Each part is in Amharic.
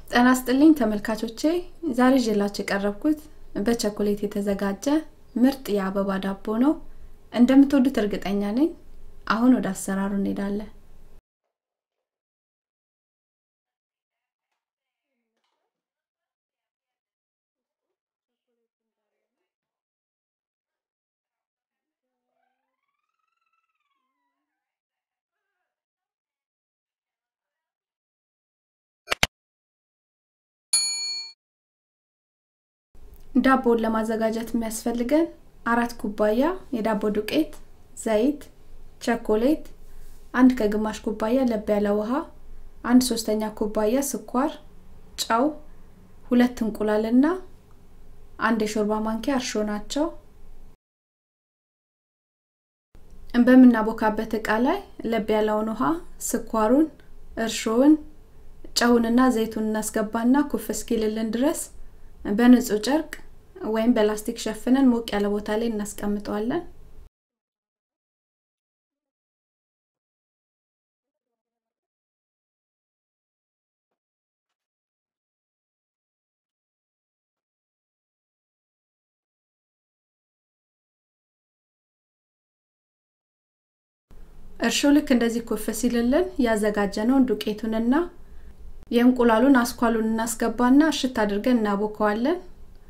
ጤና ይስጥልኝ ተመልካቾቼ ዛሬ ይዤላችሁ የቀረብኩት በቸኮሌት የተዘጋጀ ምርጥ የአበባ ዳቦ ነው እንደምትወዱት እርግጠኛ ነኝ አሁን ወደ አሰራሩ እንሄዳለን ዳቦውን ለማዘጋጀት የሚያስፈልገን አራት ኩባያ የዳቦ ዱቄት ዘይት ቸኮሌት አንድ ከግማሽ ኩባያ ለብ ያለ ውሃ አንድ ሶስተኛ ኩባያ ስኳር ጨው ሁለት እንቁላልና አንድ የሾርባ ማንኪያ እርሾ ናቸው በምናቦካበት እቃ ላይ ለብ ያለውን ውሃ ስኳሩን እርሾውን ጨውንና ዘይቱን እናስገባና ኩፍ እስኪልልን ድረስ በንጹህ ጨርቅ ወይም በላስቲክ ሸፍነን ሞቅ ያለ ቦታ ላይ እናስቀምጠዋለን እርሾ ልክ እንደዚህ ኩፍ ሲልልን ያዘጋጀነውን ዱቄቱንና የእንቁላሉን አስኳሉን እናስገባና እሽት አድርገን እናቦከዋለን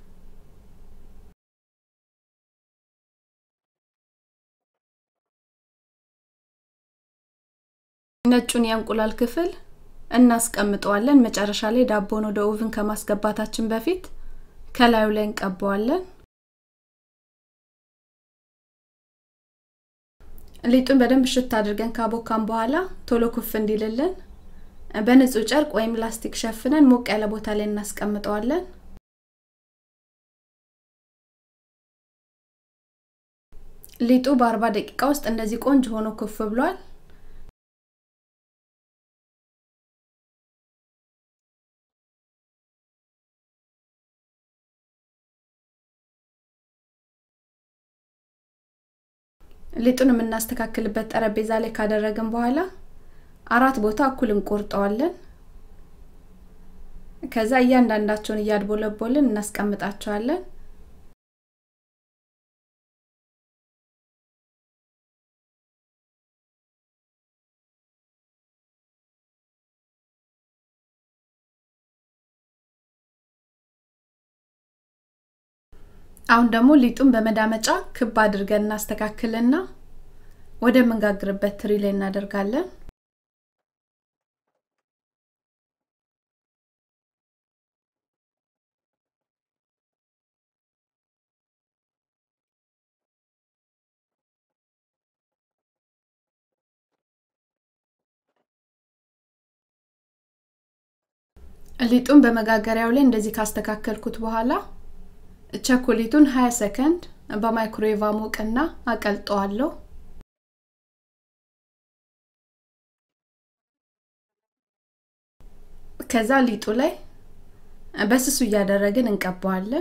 ነጩን የእንቁላል ክፍል እናስቀምጠዋለን መጨረሻ ላይ ዳቦን ወደ ኦቭን ከማስገባታችን በፊት ከላዩ ላይ እንቀባዋለን ሊጡን በደንብ ሽት አድርገን ካቦካን በኋላ ቶሎ ኩፍ እንዲልልን በንጹህ ጨርቅ ወይም ላስቲክ ሸፍነን ሞቅ ያለ ቦታ ላይ እናስቀምጠዋለን ሊጡ በአርባ ደቂቃ ውስጥ እንደዚህ ቆንጆ ሆኖ ኩፍ ብሏል ሊጡን የምናስተካክልበት ጠረጴዛ ላይ ካደረግን በኋላ አራት ቦታ እኩል እንቆርጠዋለን ከዛ እያንዳንዳቸውን እያድቦለቦልን እናስቀምጣቸዋለን አሁን ደግሞ ሊጡን በመዳመጫ ክብ አድርገን እናስተካክልና ወደምንጋግርበት ትሪ ላይ እናደርጋለን ሊጡን በመጋገሪያው ላይ እንደዚህ ካስተካከልኩት በኋላ ቸኮሌቱን 20 ሰከንድ በማይክሮዌቭ አሞቅና አቀልጠዋለሁ ከዛ ሊጡ ላይ በስሱ እያደረግን እንቀባዋለን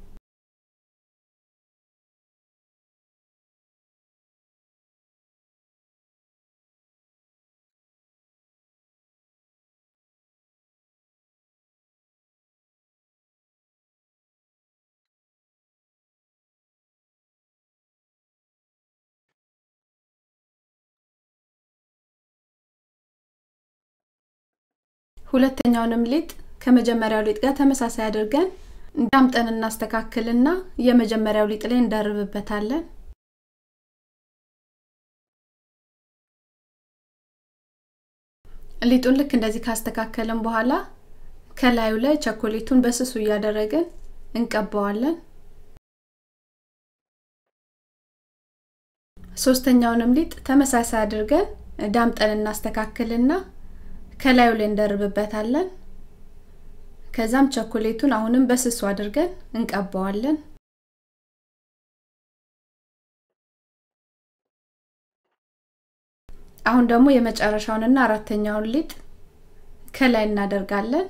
ሁለተኛውንም ሊጥ ከመጀመሪያው ሊጥ ጋር ተመሳሳይ አድርገን ዳምጠን እናስተካክልና የመጀመሪያው ሊጥ ላይ እንደርብበታለን ሊጡን ልክ እንደዚህ ካስተካከልን በኋላ ከላዩ ላይ ቸኮሌቱን በስሱ እያደረግን እንቀባዋለን ሶስተኛውንም ሊጥ ተመሳሳይ አድርገን ዳምጠን እናስተካክልና ከላዩ ላይ እንደርብበታለን ከዛም ቸኮሌቱን አሁንም በስሱ አድርገን እንቀባዋለን አሁን ደግሞ የመጨረሻውንና አራተኛውን ሊጥ ከላይ እናደርጋለን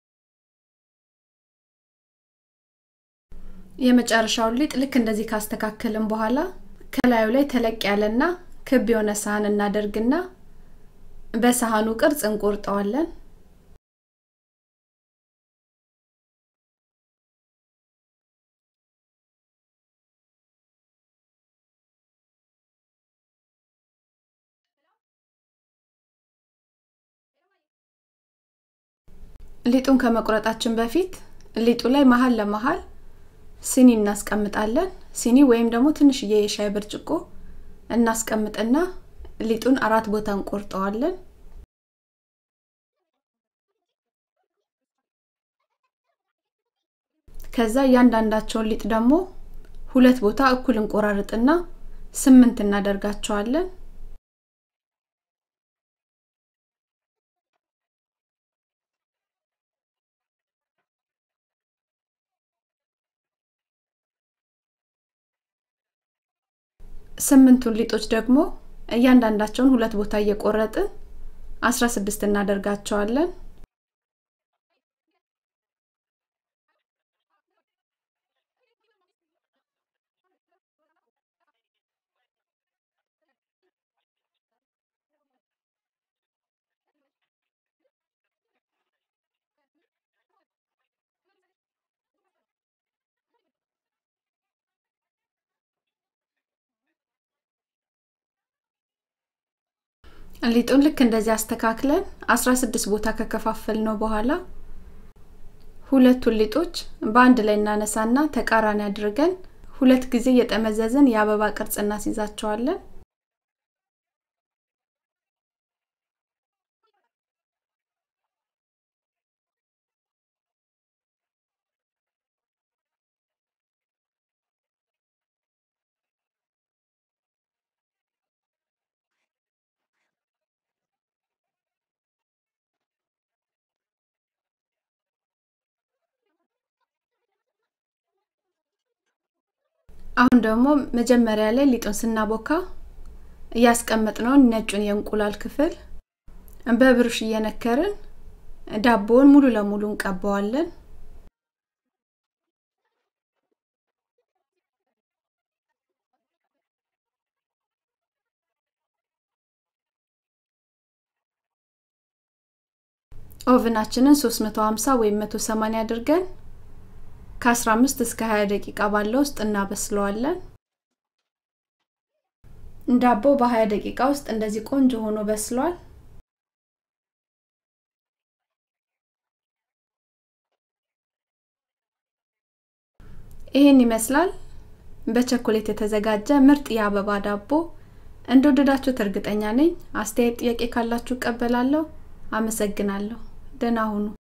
የመጨረሻውን ሊጥ ልክ እንደዚህ ካስተካከልን በኋላ ከላዩ ላይ ተለቅ ያለና ክብ የሆነ ሳህን እናደርግና በሳህኑ ቅርጽ እንቆርጠዋለን ሊጡን ከመቁረጣችን በፊት ሊጡ ላይ መሀል ለመሀል ሲኒ እናስቀምጣለን። ሲኒ ወይም ደግሞ ትንሽዬ የሻይ ብርጭቆ እናስቀምጥና ሊጡን አራት ቦታ እንቆርጠዋለን። ከዛ እያንዳንዳቸውን ሊጥ ደግሞ ሁለት ቦታ እኩል እንቆራርጥና ስምንት እናደርጋቸዋለን። ስምንቱን ሊጦች ደግሞ እያንዳንዳቸውን ሁለት ቦታ እየቆረጥን አስራ ስድስት እናደርጋቸዋለን። ሊጡን ልክ እንደዚህ አስተካክለን 16 ቦታ ከከፋፈል ነው በኋላ ሁለቱን ሊጦች በአንድ ላይ እናነሳና ተቃራኒ አድርገን ሁለት ጊዜ እየጠመዘዝን የአበባ ቅርጽ እናስይዛቸዋለን። አሁን ደግሞ መጀመሪያ ላይ ሊጡን ስናቦካ እያስቀመጥነውን ነጩን የእንቁላል ክፍል በብሩሽ እየነከርን ዳቦውን ሙሉ ለሙሉ እንቀባዋለን። ኦቭናችንን 350 ወይም 180 አድርገን ከ15 እስከ 20 ደቂቃ ባለው ውስጥ እናበስለዋለን። ዳቦ በ20 ደቂቃ ውስጥ እንደዚህ ቆንጆ ሆኖ በስሏል። ይህን ይመስላል በቸኮሌት የተዘጋጀ ምርጥ የአበባ ዳቦ። እንደወደዳችሁት እርግጠኛ ነኝ። አስተያየት፣ ጥያቄ ካላችሁ እቀበላለሁ። አመሰግናለሁ። ደህና ሁኑ።